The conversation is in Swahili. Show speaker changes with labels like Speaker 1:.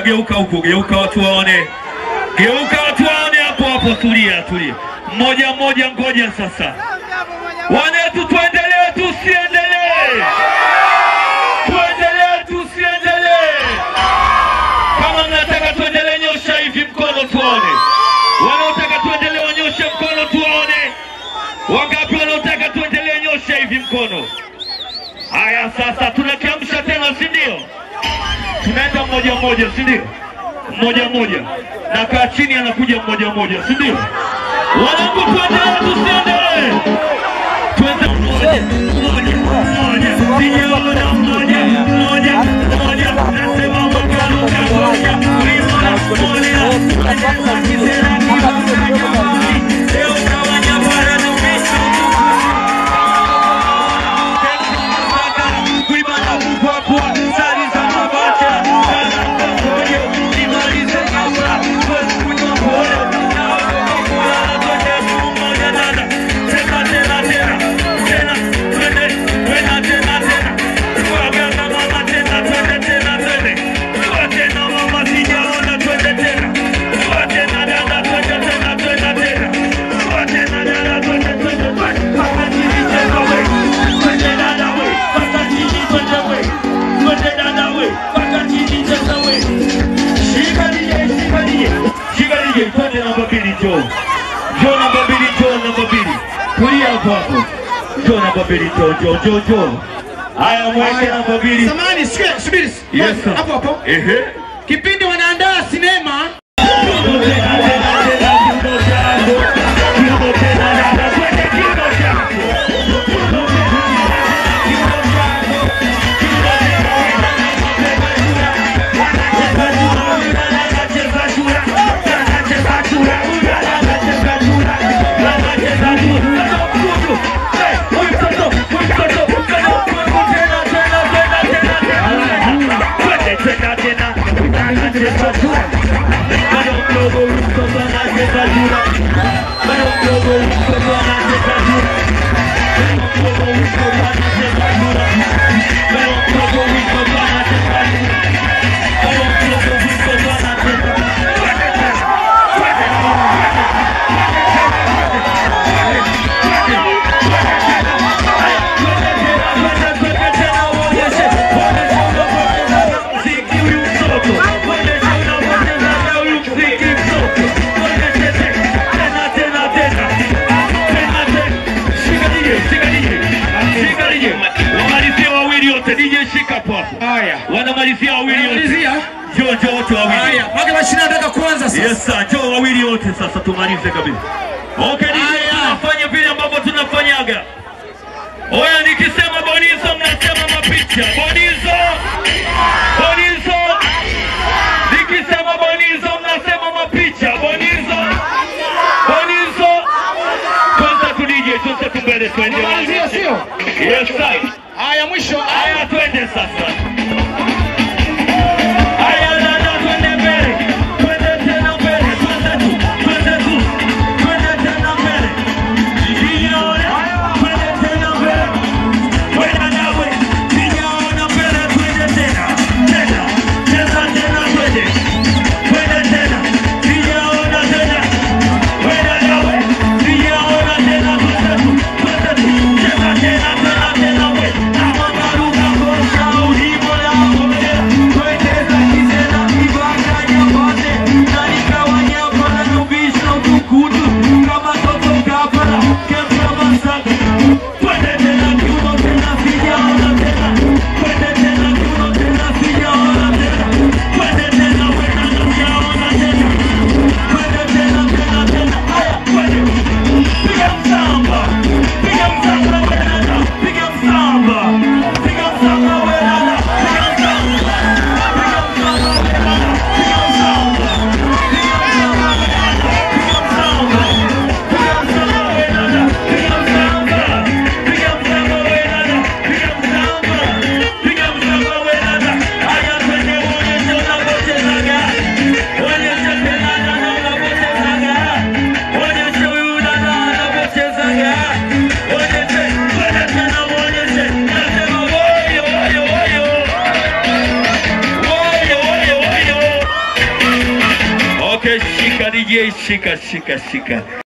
Speaker 1: geuka huku, geuka watu waone, geuka watu waone hapo hapo. Tulia, tulia, mmoja mmoja, ngoja sasa. Wanetu, tuendelee tusiendelee? Tuendelee tusiendelee? Kama mnataka tuendelee, nyosha hivi mkono tuone. Wanaotaka tuendelee wanyoshe mkono tuone. Wangapi wanaotaka tuendelee, nyosha hivi mkono. Haya, sasa tunakiamsha tena, si ndio? Tunaenda mmoja mmoja, si ndio? Mmoja mmoja, na kaa chini, anakuja mmoja mmoja, si ndio? Wanangu, tuendelee tusiendelee? Twende mmoja mmoja mmoja, sijaona mmoja mmoja mmoja, nasema mkaruka moja, uliona moja, nasema kisera kimoja, leo kawanya bara na umesha Njoo namba mbili, njoo namba mbili, tulia hapo hapo. Njoo namba mbili, njoo njoo njoo njoo. Haya, mweke namba mbili.
Speaker 2: Samahani, sikia, subiri.
Speaker 1: Yes sir.
Speaker 2: Hapo hapo.
Speaker 1: Ehe.
Speaker 2: Kipindi wanaandaa sinema
Speaker 1: Wamalizia wawili wote, DJ shika hapo hapo.
Speaker 2: haya.
Speaker 1: Wanamalizia wawili wote.
Speaker 2: Malizia.
Speaker 1: Njoo njoo wote wawili.
Speaker 2: Haya, mpaka mashine anataka kuanza sasa.
Speaker 1: Yes sir, njoo wawili wote sasa tumalize kabisa. Okay, DJ,
Speaker 2: Haya.
Speaker 1: tunafanya vile ambavyo tunafanyaga. Oya, nikisema bonizo mnasema mapicha. Bonizo. Bonizo. Nikisema bonizo mnasema mapicha. Bonizo. Bonizo. Kwanza tu DJ, tuanze tu mbele twende.
Speaker 2: Malizia sio?
Speaker 1: Yes sir.
Speaker 2: Haya, mwisho.
Speaker 1: Haya, twende sasa. Haya, dada, twende mbele. Twende tena mbele. Twende tu. Twende tu. Twende tena mbele. Sijaona. Twende tena mbele. Twende nawe. Sijaona mbele. Twende tena. Tena. Cheza tena twende. Twende tena. Sijaona tena. Twende nawe. Sijaona tena. Twende tu. Twende tu. Cheza tena, tena, tena we. Kama maruka Ye, shika shika shika